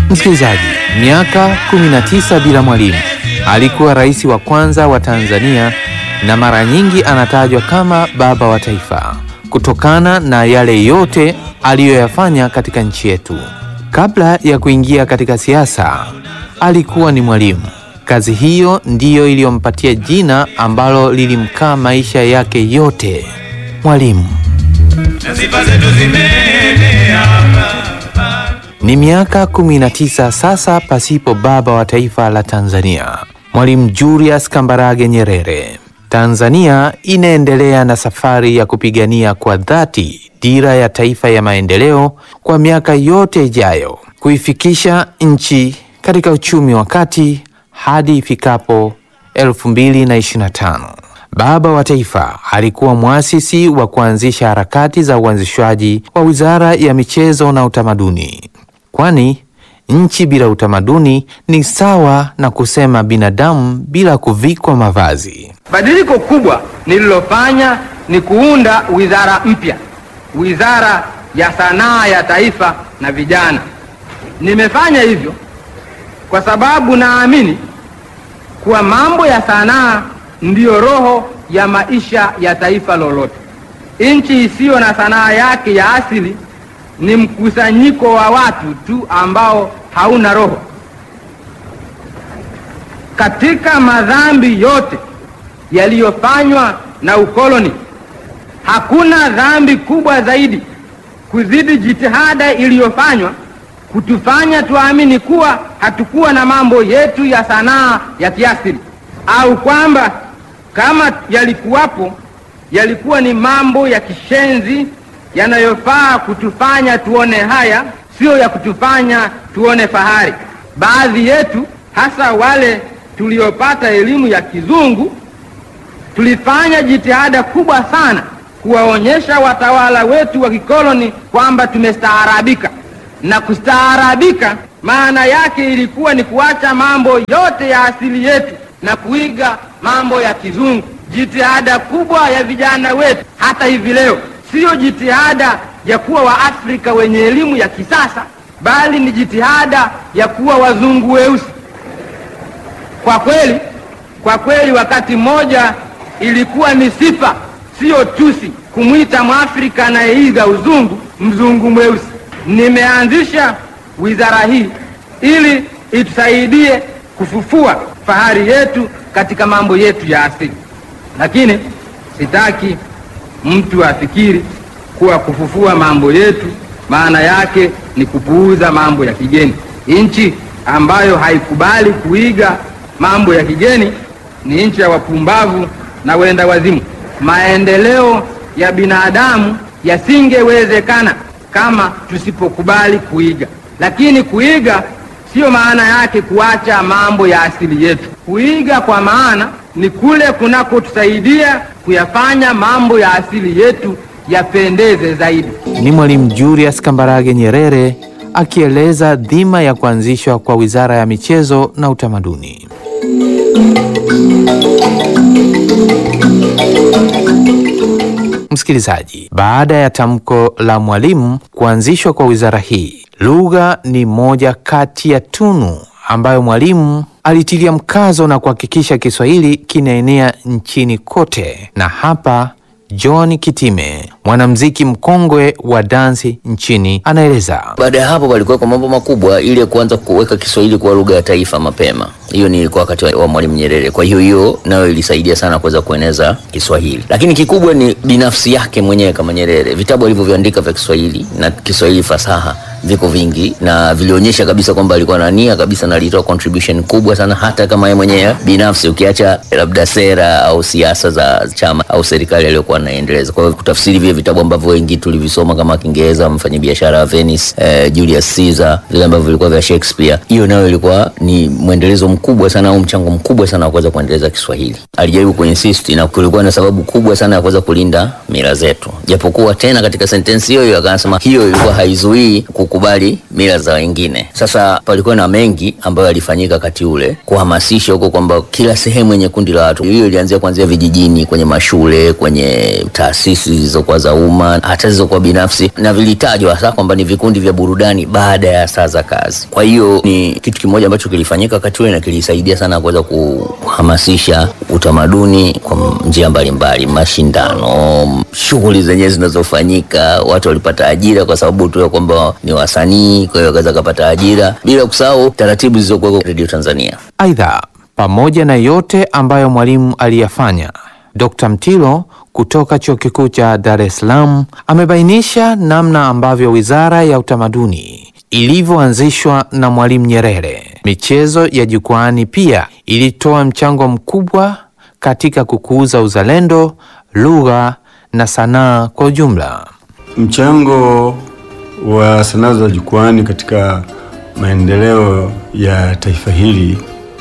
Msikilizaji, miaka 19 bila Mwalimu alikuwa rais wa kwanza wa Tanzania na mara nyingi anatajwa kama baba wa taifa kutokana na yale yote aliyoyafanya katika nchi yetu. Kabla ya kuingia katika siasa, alikuwa ni mwalimu. Kazi hiyo ndiyo iliyompatia jina ambalo lilimkaa maisha yake yote, mwalimu. Ni miaka 19 sasa pasipo baba wa taifa la Tanzania, Mwalimu Julius Kambarage Nyerere. Tanzania inaendelea na safari ya kupigania kwa dhati dira ya taifa ya maendeleo kwa miaka yote ijayo, kuifikisha nchi katika uchumi wa kati hadi ifikapo 2025. Baba wa taifa alikuwa mwasisi wa kuanzisha harakati za uanzishwaji wa Wizara ya Michezo na Utamaduni, kwani nchi bila utamaduni ni sawa na kusema binadamu bila kuvikwa mavazi. Badiliko kubwa nililofanya ni kuunda wizara mpya, Wizara ya Sanaa ya Taifa na Vijana. Nimefanya hivyo kwa sababu naamini kuwa mambo ya sanaa ndiyo roho ya maisha ya taifa lolote. Nchi isiyo na sanaa yake ya asili ni mkusanyiko wa watu tu ambao hauna roho. Katika madhambi yote yaliyofanywa na ukoloni, hakuna dhambi kubwa zaidi kuzidi jitihada iliyofanywa kutufanya tuamini kuwa hatukuwa na mambo yetu ya sanaa ya kiasili, au kwamba kama yalikuwapo yalikuwa ni mambo ya kishenzi yanayofaa kutufanya tuone haya, sio ya kutufanya tuone fahari. Baadhi yetu, hasa wale tuliopata elimu ya kizungu, tulifanya jitihada kubwa sana kuwaonyesha watawala wetu wa kikoloni kwamba tumestaarabika, na kustaarabika maana yake ilikuwa ni kuacha mambo yote ya asili yetu na kuiga mambo ya kizungu. Jitihada kubwa ya vijana wetu hata hivi leo siyo jitihada ya kuwa Waafrika wenye elimu ya kisasa, bali ni jitihada ya kuwa wazungu weusi. Kwa kweli, kwa kweli, wakati mmoja ilikuwa ni sifa, siyo tusi, kumwita Mwafrika anayeiga uzungu mzungu mweusi. Nimeanzisha wizara hii ili itusaidie kufufua fahari yetu katika mambo yetu ya asili, lakini sitaki mtu afikiri kuwa kufufua mambo yetu maana yake ni kupuuza mambo ya kigeni. Nchi ambayo haikubali kuiga mambo ya kigeni ni nchi ya wapumbavu na wenda wazimu. Maendeleo ya binadamu yasingewezekana kama tusipokubali kuiga, lakini kuiga siyo maana yake kuacha mambo ya asili yetu. Kuiga kwa maana ni kule kunakotusaidia kuyafanya mambo ya asili yetu yapendeze zaidi. Ni Mwalimu Julius Kambarage Nyerere akieleza dhima ya kuanzishwa kwa Wizara ya Michezo na Utamaduni. Msikilizaji, baada ya tamko la Mwalimu kuanzishwa kwa wizara hii, lugha ni moja kati ya tunu ambayo Mwalimu alitilia mkazo na kuhakikisha Kiswahili kinaenea nchini kote. Na hapa John Kitime, mwanamuziki mkongwe wa dansi nchini, anaeleza. Baada ya hapo palikuwa kwa mambo makubwa ili ya kuanza kuweka Kiswahili kuwa lugha ya taifa mapema. Hiyo ni ilikuwa wakati wa, wa Mwalimu Nyerere. Kwa hiyo hiyo nayo ilisaidia sana kuweza kueneza Kiswahili, lakini kikubwa ni binafsi yake mwenyewe kama Nyerere. Vitabu alivyoviandika vya Kiswahili na Kiswahili fasaha viko vingi na vilionyesha kabisa kwamba alikuwa na nia kabisa na alitoa contribution kubwa sana, hata kama yeye mwenyewe binafsi, ukiacha labda sera au siasa za chama au serikali aliyokuwa anaendeleza. Kwa hiyo kutafsiri vile vitabu ambavyo wengi tulivisoma kama Kiingereza, mfanyabiashara wa Venice, eh, Julius Caesar, vile ambavyo vilikuwa vya Shakespeare, hiyo nayo ilikuwa ni mwendelezo mkubwa sana au mchango mkubwa sana wa kuweza kuendeleza Kiswahili. Alijaribu kuinsist na kulikuwa na sababu kubwa sana ya kuweza kulinda mila zetu, japokuwa tena katika sentensi hiyo hiyo akasema hiyo ilikuwa haizuii kuku kukubali mila za wengine. Sasa palikuwa na mengi ambayo yalifanyika wakati ule kuhamasisha huko kwamba kila sehemu yenye kundi la watu. Hiyo ilianzia kuanzia vijijini, kwenye mashule, kwenye taasisi zilizokuwa za umma, hata zilizokuwa binafsi, na vilitajwa hasa kwamba ni vikundi vya burudani baada ya saa za kazi. Kwa hiyo ni kitu kimoja ambacho kilifanyika wakati ule na kilisaidia sana kuweza kuhamasisha utamaduni kwa njia mbalimbali, mashindano, shughuli zenyewe zinazofanyika, watu walipata ajira kwa sababu tu ya kwamba ni wasanii, kwa hiyo wakaweza kupata ajira, bila kusahau taratibu zilizokuwa Radio Tanzania. Aidha, pamoja na yote ambayo Mwalimu aliyafanya, Dr. Mtilo kutoka Chuo Kikuu cha Dar es Salaam amebainisha namna ambavyo Wizara ya Utamaduni ilivyoanzishwa na Mwalimu Nyerere. Michezo ya jukwaani pia ilitoa mchango mkubwa katika kukuza uzalendo, lugha na sanaa kwa ujumla. Mchango wa sanaa za jukwaani katika maendeleo ya taifa hili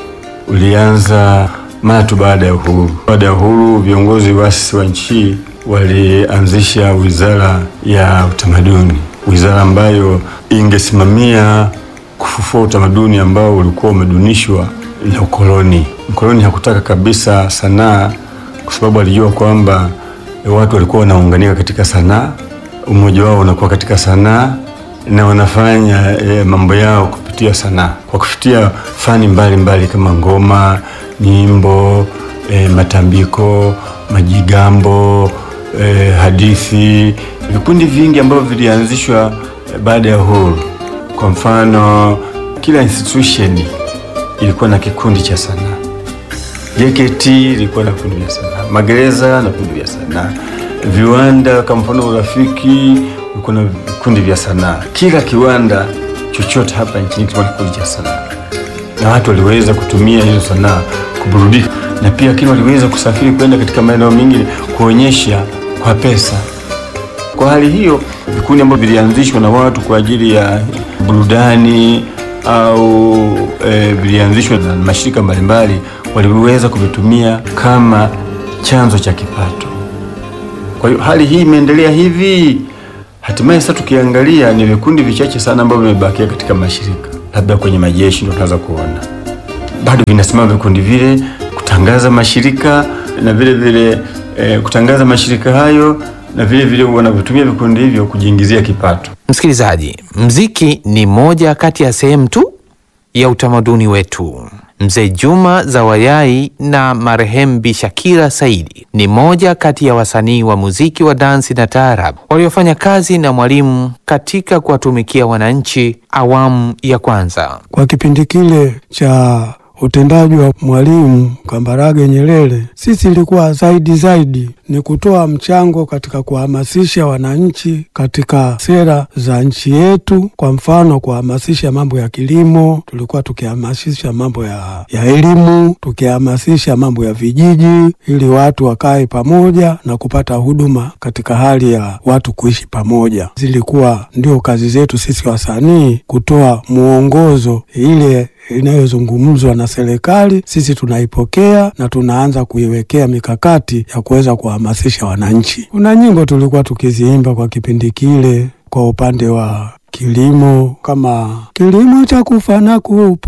ulianza mara tu baada ya uhuru. Baada ya uhuru, viongozi waasisi wa nchi walianzisha Wizara ya Utamaduni, wizara ambayo ingesimamia kufufua utamaduni ambao ulikuwa umedunishwa na ukoloni. Mkoloni hakutaka kabisa sanaa, kwa sababu alijua kwamba watu walikuwa wanaunganika katika sanaa, umoja wao unakuwa katika sanaa na wanafanya e, mambo yao kupitia sanaa kwa kupitia fani mbalimbali mbali kama ngoma, nyimbo, e, matambiko, majigambo, e, hadithi, vikundi vingi ambavyo vilianzishwa e, baada ya uhuru. Kwa mfano, kila institution ilikuwa na kikundi cha sanaa. JKT ilikuwa na vikundi vya sanaa, magereza na vikundi vya sanaa, viwanda kama mfano Urafiki kuna vikundi vya sanaa. Kila kiwanda chochote hapa nchini kilikuwa na kikundi cha sanaa, na watu waliweza kutumia hizo sanaa kuburudika, na pia lakini waliweza kusafiri kwenda katika maeneo mengine kuonyesha kwa pesa. Kwa hali hiyo, vikundi ambavyo vilianzishwa na watu kwa ajili ya burudani au e, vilianzishwa na mashirika mbalimbali, waliweza kuvitumia kama chanzo cha kipato. Kwa hiyo hali hii imeendelea hivi Hatimaye sasa tukiangalia ni vikundi vichache sana ambavyo vimebakia katika mashirika, labda kwenye majeshi ndio tunaweza kuona bado vinasimama vikundi vile kutangaza mashirika na vile vile eh, kutangaza mashirika hayo na vile vile wanavyotumia vikundi hivyo kujiingizia kipato. Msikilizaji, mziki ni moja kati ya sehemu tu ya utamaduni wetu. Mzee Juma Zawayai na marehemu Bi Shakira Saidi ni moja kati ya wasanii wa muziki wa dansi na taarab waliofanya kazi na Mwalimu katika kuwatumikia wananchi awamu ya kwanza. Kwa kipindi kile cha utendaji wa Mwalimu Kambarage Nyerere, sisi ilikuwa zaidi zaidi ni kutoa mchango katika kuhamasisha wananchi katika sera za nchi yetu. Kwa mfano, kuhamasisha mambo ya kilimo, tulikuwa tukihamasisha mambo ya, ya elimu, tukihamasisha mambo ya vijiji, ili watu wakae pamoja na kupata huduma katika hali ya watu kuishi pamoja. Zilikuwa ndio kazi zetu sisi wasanii, kutoa mwongozo ile inayozungumzwa na serikali, sisi tunaipokea na tunaanza kuiwekea mikakati ya kuweza kuhamasisha wananchi. Kuna nyimbo tulikuwa tukiziimba kwa kipindi kile kwa upande wa kilimo, kama kilimo cha kufa na kupo